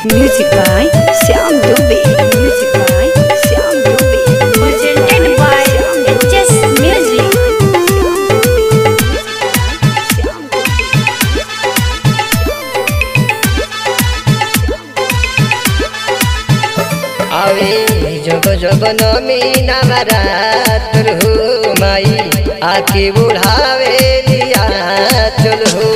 Music by Syam Dubey. Music by Syam Dubey. Presented by HS Music. आवे जब जब नमी नवरात हो माई आके बुढ़ावे लिया चल हो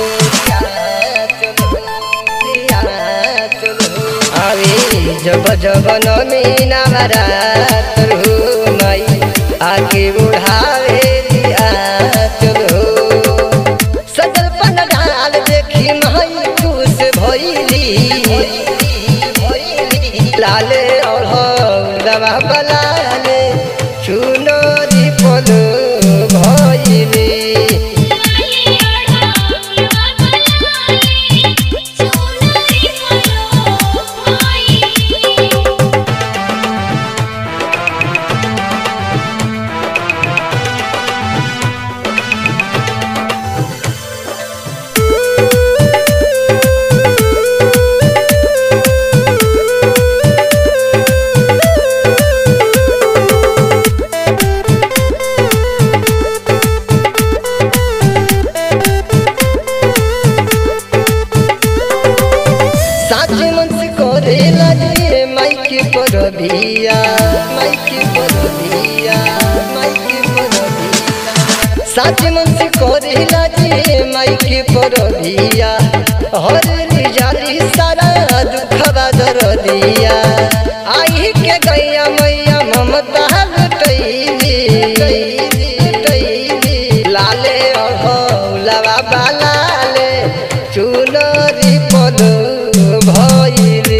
आवे जब जब नमी नवरात हो माई आके बुढ़ावे लिया चल हो सजल पन डाल देखी माई खुश भइली लाले ओढ़वा बलाले चुनरी पलो भइली साच मन से करे लगे माइक पर भिया माइक पर भिया माइक पर भिया साच मन से करे लगे माइक पर भिया हर जाली सारा दुखवा दर दिया आई के गैया मैया ममता लुटैली लुटैली लाले अहौलवा बालाले चुनरी पलो भइली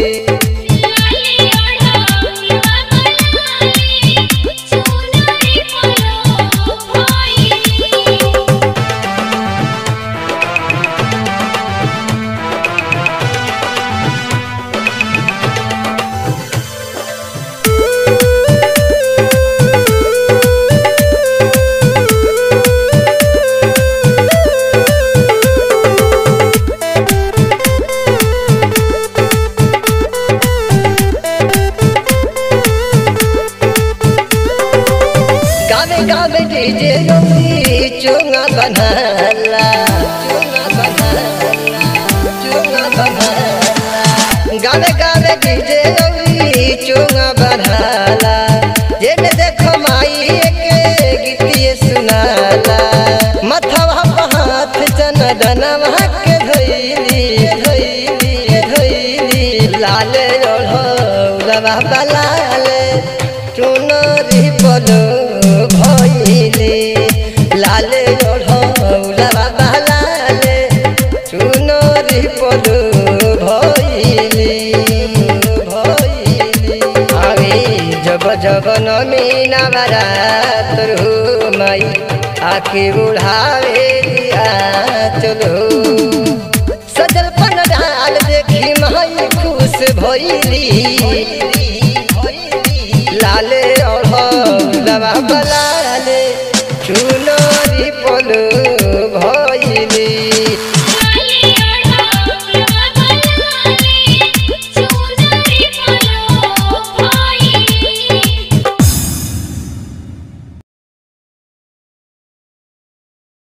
गावे गावे डीजे गौरी चुंगा बनाला चुंगा बनाला चुंगा बनाला गावे गावे डीजे गौरी चुंगा बनाला जेने देखो माई के गीतिए सुनाला मथवा पर हाथ जन दनवा के धइली धइली धइली लाले ओढ़ौलवा बलाले चुनरी पलो भइले लाले ओढ़ौलवा बलाले चुनरी पलो भइले भइले आवे जब जब नमी नवरात हो माई आके बुढ़ावे लिया चलो सजल पन डाल देखी माई खुश भइली